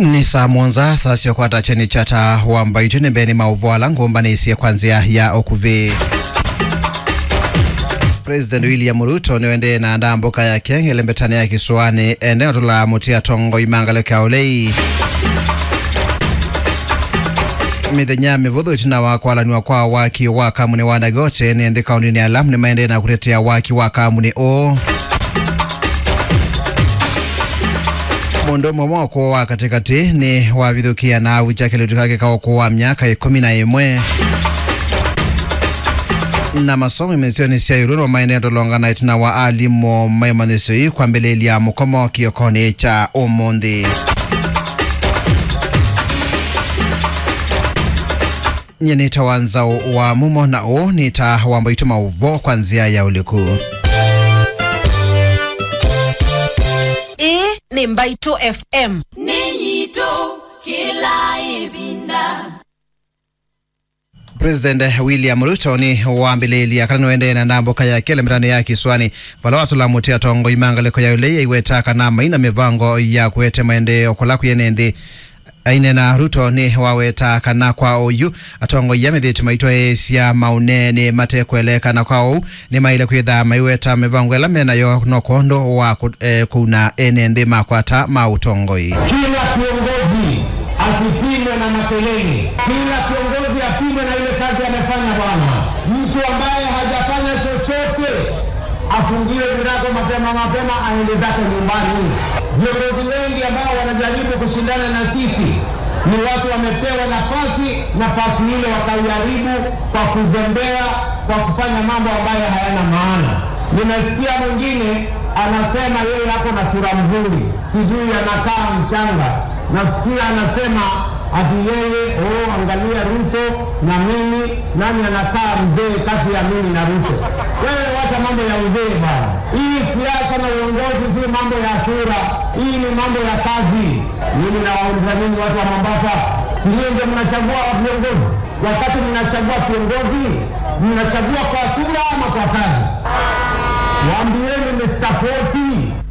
ni saa monza sasyokwata cheni chata wambaithu nembeni mauvoala ngumbanisiye kwanzia ya okuvi president william ruto niwende na ndambuka yake ilembetani ya kisuani eneo tula mutia tongo imangalo kyaulei mithenya mivuthu itina wa kwalaniwa kwa waki wa kamuni wa dagote nienthi kaundini ya lamu nimaende na kutetea waki wa kamuni uu mundu mwe mwoko wa katikati ni wavithukia na wicha kilitu kake kaoko wa myaka ikumi na imwe na masomo imesioni sia iruno maeneo ndolongana itina wa alimo maimanisoi kwambĩlĩlia mukomo kiokoni cha umuthi nyenita wanzao wa mumo na u nita wambaitu mauvo kwa nzia ya uliku ĩĩ nĩ mbaitũ fm nĩnyitũ kĩla ĩvinda president william ruto ni wambililia kana niwendee na ndambuka yake lemetano ya kiswani vala watulamutia tongo imangaliko ya ulei iwetaka na maina mivango ya kuete maendeo kula kuyenenthi aine na ruto ni waweta kana kwa uyu atongo ya mithitu maitwa esya maunene matekwelekana kwa uu ni maile kwitha maiweta mivango ela menayo no kondo wa ku, eh, kuna ene nthi makwata ma utongoi Kila kiongozi asipimwe na makelele, kila kiongozi apimwe na ile kazi amefanya. Bwana, mtu ambaye hajafanya chochote afungiwe virago mapema mapema, aende zake nyumbani. Viongozi wengi ambao wanajaribu kushindana na sisi ni watu wamepewa nafasi, nafasi ile wakaiharibu kwa kuzembea, kwa kufanya mambo ambayo hayana maana. Nimesikia mwingine anasema yeye ako na sura mzuri, sijui anakaa mchanga. Nasikia anasema ati yeye oh, angalia Ruto na mimi, nani anakaa mzee kati ya mimi na Ruto? Wewe wacha mambo ya uzee bana. Hii siasa na uongozi si mambo ya sura, hii ni mambo ya kazi. Mimi nawauliza nini watu wa Mombasa, si nyinyi ndio mnachagua viongozi? Wakati mnachagua kiongozi, mnachagua kwa sura ama kwa kazi? Waambieni Mr. Poti.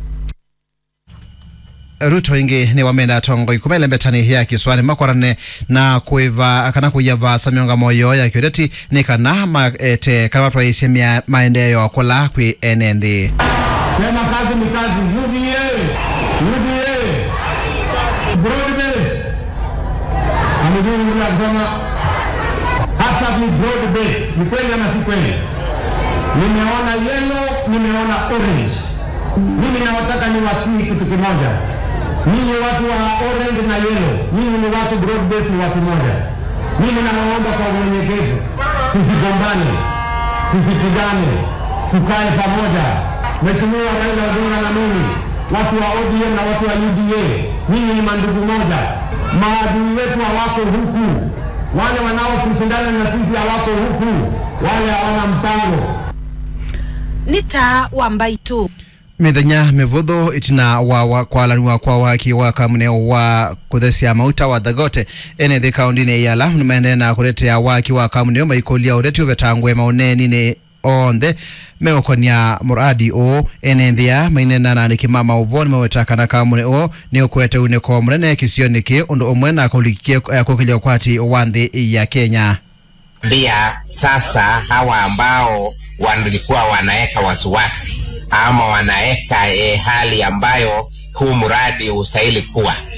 ruto ingi ni wamenda tongo ikumele mbetani ya kiswani makwarane na kuiva kana kuyava samyonga moyo ya kiodeti ni kana maete kana watu waisye mia maendeleo kula kwi ene nthi Sema kazi ni kazi. UDA, UDA, broad base. Amejua yule akisema hata ni broad base. Ni kweli ama si kweli? Nimeona yellow, nimeona orange. Mimi nawataka niwasihi kitu kimoja. Ninyi watu wa orange na yellow, ninyi ni watu broad base, ni watu moja. Mimi nawaomba kwa unyenyekevu, tusigombane, tusipigane, tukae pamoja. Mheshimiwa Raila Odinga na mimi, watu wa ODM na watu wa UDA, nyinyi ni mandugu moja. Maadui wetu hawako huku, wale wanaokushindana na sisi hawako huku, wale hawana mpango. nĩ ta wa mbaitũ mithenya mivuthu itina wa, wa kwalaniwa kwa waki wa kamune wa kuthesia mauta wa thagote ene thi kaundini ya lamu nimaendee na kuletea waki wa kamune maikolia ureti uvetangwe maunenini onthe meukonia muradi uu ene nthia mainena na nikima mauvo nimawetakana kamune uu ni ukwete uniko munene kisioni ki undu umwe na kulikie kukilia ukwati wa nthi ya kenya pia sasa hawa ambao walikuwa wanaweka wasiwasi ama wanaweka e, hali ambayo huu mradi hustahili kuwa